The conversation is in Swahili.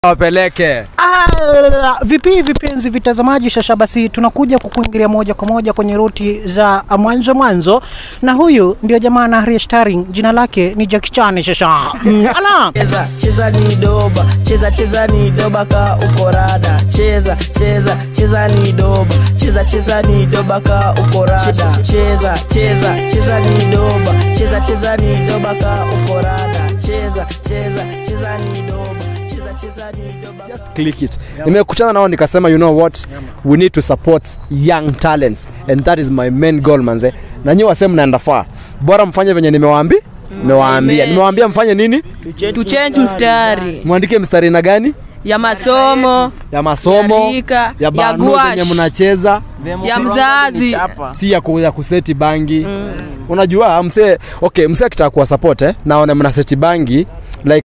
wapeleke Ah, vipi vipenzi vitazamaji shasha basi tunakuja kukuingilia moja kwa moja kwenye ruti za mwanzo mwanzo na huyu ndio jamaa na Harry starring jina lake ni Jackie Chan shasha mm, ala cheza cheza ni doba cheza cheza ni doba ka uko rada cheza cheza cheza ni doba cheza cheza ni doba ka uko rada cheza cheza cheza ni doba cheza cheza ni doba ka uko rada cheza cheza cheza ni doba cheza cheza ni doba just click it nimekutana nao nikasema you know what we need to support young talents and that is my main goal manze na nyi wase mnaenda faa bora mfanye venye nimewaambi nimewaambia nimewaambia mfanye nini tu change mstari mwandike mstari na gani ya masomo ya masomo Ya rika, ya ya bano gouache. zenye mnacheza ya mzazi si ya, ku, ya kuseti bangi mm. unajua msee okay msee akitaka kuwa support eh, naone mna seti bangi